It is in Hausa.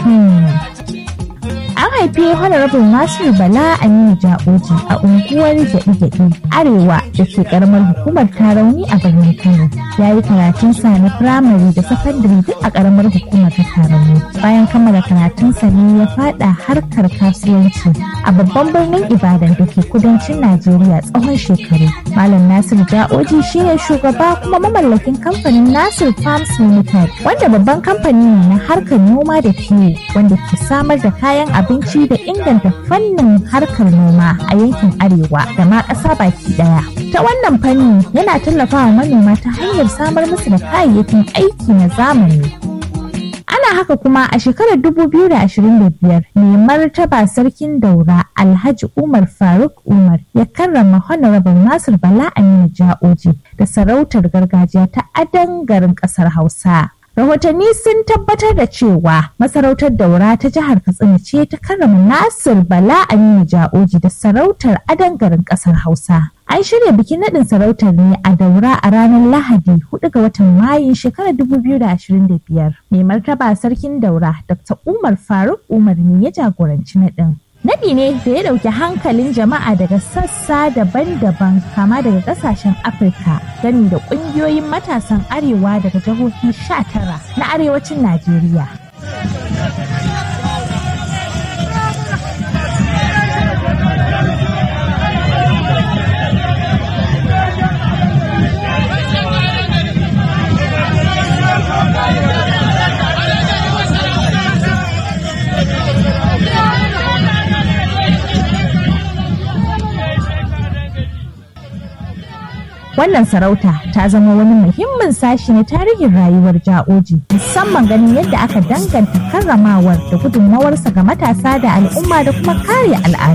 An haifi Honorable Nasiru Bala Aminu Ja'oji a unguwar Gyaɗi-Gyaɗi Arewa da ke karamar hukumar Tarauni a birnin Kano. Ya yi karatunsa na firamare da sakandare duk a karamar hukumar ta Tarauni. Bayan kammala karatunsa ne ya fada harkar kasuwanci a babban birnin Ibadan da ke kudancin Najeriya tsawon shekaru. Malam Nasiru Ja'oji shi ne shugaba kuma mamallakin kamfanin Nasir Farms Limited wanda babban kamfani ne na harkar noma da kiwo wanda ke samar da kayan abinci da inganta fannin harkar noma a yankin arewa da ma ƙasa baki ɗaya. Ta wannan fanni yana tallafawa manoma ta hanyar samar musu da kayayyakin aiki na zamani. Ana haka kuma a shekarar 2025 mai martaba sarkin daura Alhaji Umar Faruk Umar ya karrama Honorable Nasir Bala Aminu Ja'oji da sarautar gargajiya ta adan garin ƙasar Hausa. Rahotanni sun tabbatar da cewa masarautar daura ta jihar Katsina ce ta karrama Nasir Bala Aminu Ja'oji da sarautar adan garin ƙasar Hausa. An shirya bikin naɗin sarautar ne a daura a ranar Lahadi 4 ga watan Mayun shekarar 2025. Mai martaba sarkin daura Dr. Umar Faruk Umar ne ya jagoranci naɗin. Naɗi ne da ya ɗauki hankalin jama'a daga sassa daban-daban kama daga ƙasashen Afirka gani da ƙungiyoyin matasan arewa daga jihohi 19 na arewacin Najeriya. Wannan sarauta ta zama wani muhimmin sashi na tarihin rayuwar ja'oji musamman ganin yadda aka danganta karramawar da gudunmawarsa ga matasa da al'umma da kuma kare al'adu.